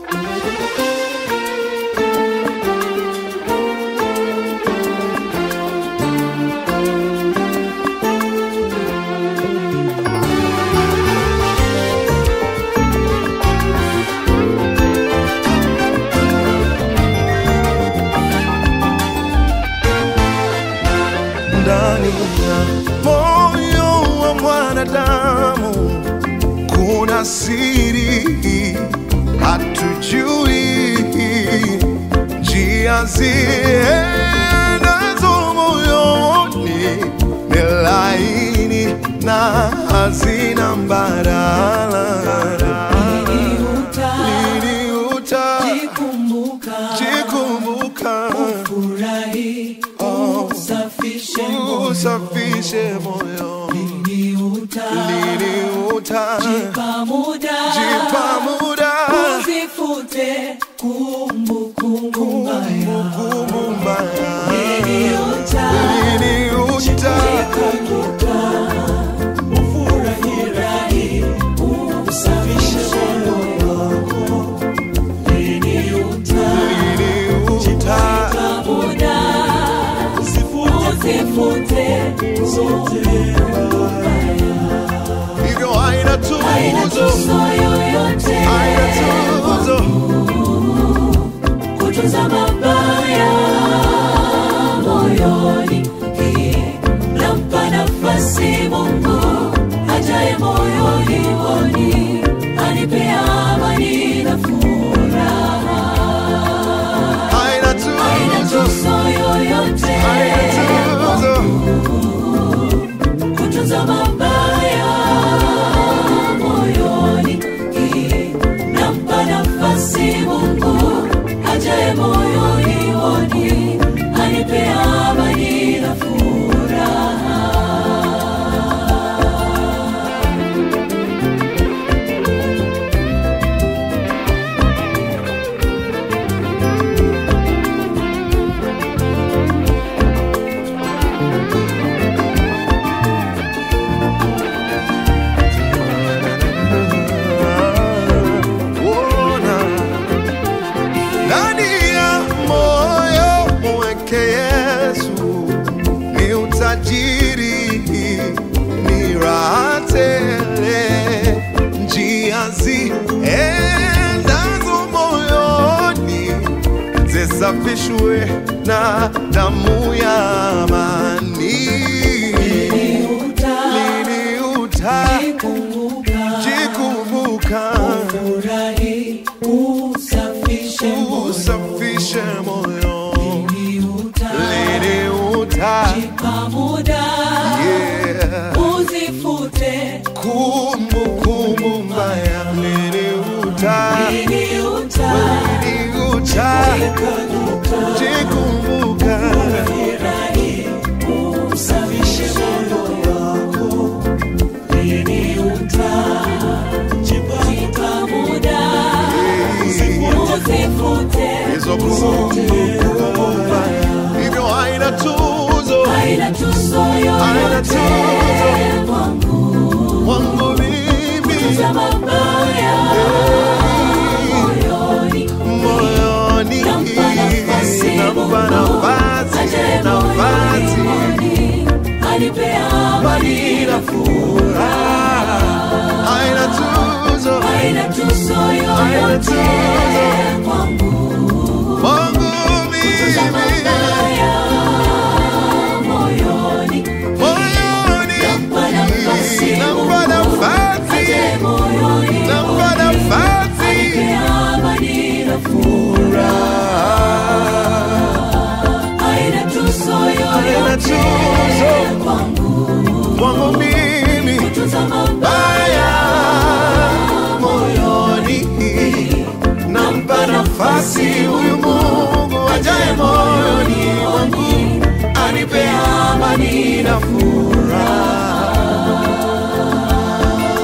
ndani ya moyo wa mwanadamu kuna siri hatujui njia ziendazo moyoni ni laini na hazina mbadala lini utajikumbuka usafishe moyo lini utajipa muda Usifute kumbukumbu mbaya. kumbukumbu mbaya Lini uta- lini uta Ufurahi, usafishe moyo wako. Lini uta- lini uta muda, usifute kumbukumbu mbaya. hivyo haina Haina tuzo tuzo yoyote haina tuzo kutunza mabaya moyoni. Nampa nafasi Mungu ajaye moyoni mwoni, anipe amani na furaha. haina Haina tuzo tuzo yoyote haina tuzo kutunza mabaya moyoni. Nampa nafasi Mungu ajaye moyoni mwoni, anipe amani na furaha. Ona ndani ya moyo mweke Yesu ni utajiri, ni raha tele, njia ziendazo moyoni zisafishwe na damu ya amani. Lini utajikumbuka Furahi, usafishe moyo. usafishe moyo Lini uta- lini uta Jipa muda, yeah. uzifute. kumbukumbu mbaya lini uta Lini uta- lini uta jikumbuka Furahi, usafishe moyo wako. Lini uta- Jipa muda, uzifute. hizo kumbukumbu mbaya hivyo haina tuzo Haina tuzo Haina yoyote tuzo. kwangu. wangu mimi za mabaya moyoni. moyoni Nampa nafasi nampa Mungu, nafasi ajaye nafasi moyoni mwoni, anipe amani na furaha. haina tuzo Haina tuzo Haina yoyote tuzo. kwangu. wangu Za mimi mabaya moyoni. moyoni Nampa nafasi nampa Mungu, nafasi ajaye moyoni nampa mwoni, nafasi anipe amani na furaha. Haina tuzo Haina yoyote tuzo. kwangu. wangu mimi Kutunza mabaya baya moyoni nampa nafasi